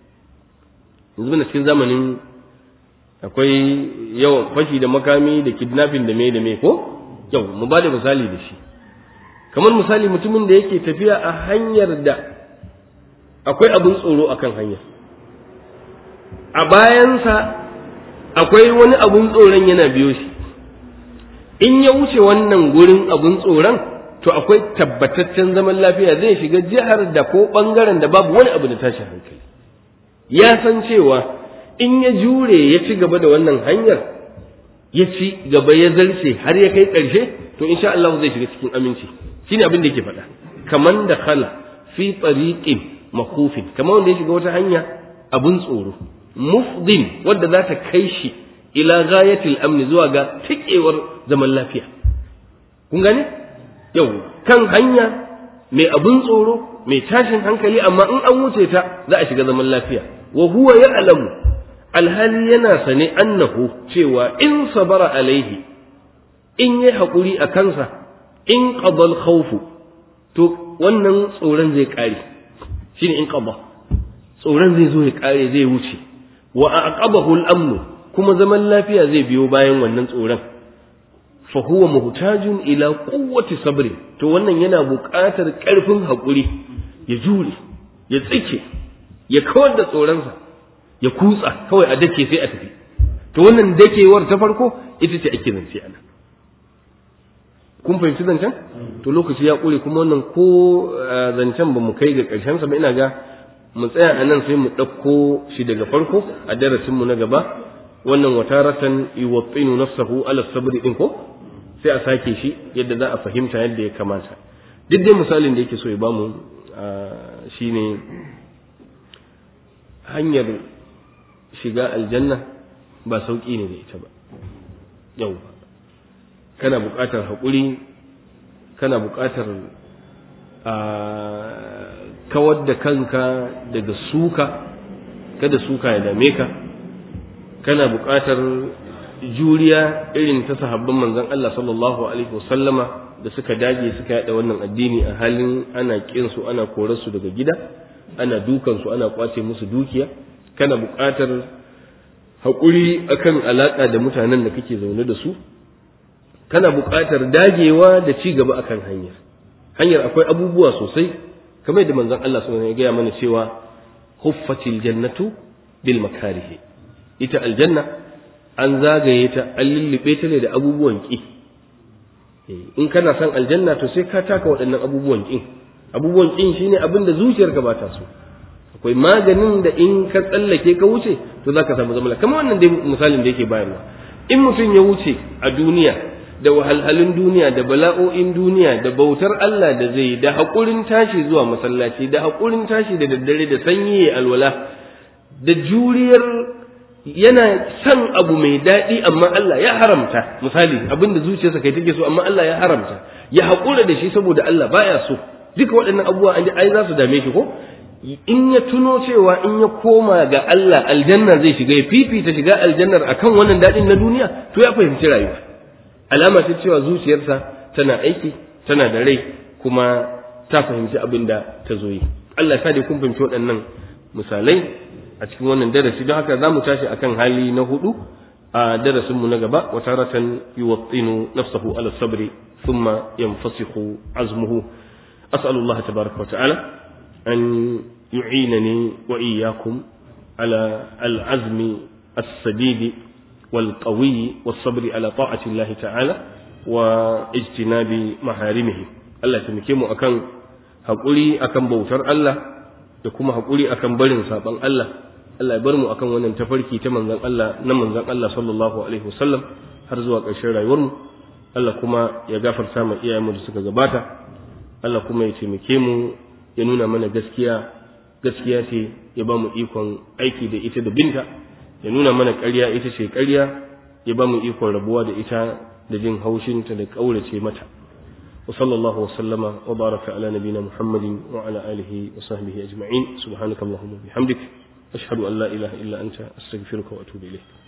yanzu na cikin zamanin akwai yawan fashi da makami da kidnapping da me da me ko yau mu ba da misali da shi kamar misali mutumin da yake tafiya a hanyar da akwai abin tsoro akan hanyar a bayansa akwai wani abin tsoron yana biyo shi in ya wuce wannan gurin abin tsoron to akwai tabbataccen zaman lafiya zai shiga jihar da ko bangaren da babu wani abu da tashi hankali ya san cewa in ya jure ya ci gaba da wannan hanyar ya ci gaba ya zarce har ya kai ƙarshe to insha Allah zai shiga cikin aminci shine abin da yake faɗa kaman da khala fi tariqin makufin kamar wanda ya shiga wata hanya abun tsoro mufdin wadda za ta kai shi ila ghayatil amni zuwa ga tikewar zaman lafiya kun gane yau kan hanya mai abun tsoro mai tashin hankali amma in an wuce ta za a shiga zaman lafiya wa huwa ya'lamu alhali yana sane annahu cewa in sabara alaihi in yi haƙuri a kansa in qadal khawfu to wannan tsoron zai ƙare shine in qada tsoron zai zo ya ƙare zai wuce wa aqabahu al-amnu kuma zaman lafiya zai biyo bayan wannan tsoron fa huwa muhtajun ila quwwati sabri to wannan yana buƙatar ƙarfin haƙuri ya jure ya tsike ya kawar da tsoronsa ya kutsa kawai a dake sai a tafi to wannan dakewar ta farko ita ce ake zance ana kun fahimci zancen to lokaci ya ƙure kuma wannan ko zancen ba mu kai ga ƙarshen sa ba ina ga mu tsaya a nan sai mu ɗauko shi daga farko a darasinmu na gaba wannan wataratan yuwattinu nafsahu ala sabri din ko sai a sake shi yadda za a fahimta yadda ya kamata duk dai misalin da yake so ya bamu shine hanyar shiga aljanna ba sauƙi ne da ita ba yau kana buƙatar haƙuri kana buƙatar kawar da kanka daga suka kada suka ya dame ka kana buƙatar juriya irin ta sahabban manzon Allah sallallahu alaihi wasallama da suka dage suka yada wannan addini a halin ana kin su ana korar su daga gida ana dukan su ana kwace musu dukiya kana buƙatar haƙuri akan alaƙa da mutanen da kake zaune da su kana buƙatar dagewa da ci gaba akan hanyar hanyar akwai abubuwa sosai kamar da manzon Allah sallallahu alaihi ya gaya mana cewa huffatil jannatu bil makarihi ita aljanna an zagaye ta an lullube ta ne da abubuwan ki in kana son aljanna to sai ka taka waɗannan abubuwan kin abubuwan kin shine abin da zuciyarka ba ta so akwai maganin da in ka tsallake ka wuce to zaka samu zama kamar wannan dai misalin da yake bayarwa in mutum ya wuce a duniya da wahalhalun duniya da bala'o'in duniya da bautar Allah da zai da haƙurin tashi zuwa masallaci da haƙurin tashi da daddare da sanyi ya alwala da juriyar yana son abu mai daɗi amma Allah ya haramta misali abin da zuciyarsa kai take so amma Allah ya haramta ya haƙura da shi saboda Allah baya so duka waɗannan abubuwa an ai za su dame shi ko in ya tuno cewa in ya koma ga Allah aljanna zai shiga ya fifita shiga aljannar akan wannan daɗin na duniya to ya fahimci rayuwa alama ce cewa zuciyarsa tana aiki tana da rai kuma ta fahimci abin da ta zo yi Allah sa dai kun fahimci waɗannan misalai a cikin wannan darasi don haka za mu tashi akan hali na hudu a darasinmu na gaba wa taratan yuwattinu nafsahu ala sabri thumma yanfasihu azmuhu as'alu Allah tabaraka wa ta'ala an yu'inani wa iyyakum ala al-azmi as-sadidi والقوي والصبر على طاعة الله تعالى واجتناب محارمه Allah taimake mu akan haƙuri akan bautar Allah da kuma haƙuri akan barin saɓan Allah Allah ya bar mu akan wannan tafarki ta manzon Allah na manzon Allah sallallahu alaihi wasallam har zuwa ƙarshen rayuwar mu Allah kuma ya gafarta ma iyayenmu da suka gabata Allah kuma ya taimake mu ya nuna mana gaskiya gaskiya ce ya ba mu ikon aiki da ita da binta ya nuna mana ƙarya ita ce ƙarya ya ba mu ikon rabuwa da ita da jin haushinta da ƙaurace mata wa sallallahu wa sallama wa baraka ala nabina muhammadin wa ala alihi wa sahbihi ajma'in subhanakallahumma bihamdik ashhadu an la ilaha illa anta astaghfiruka wa atubu ilayk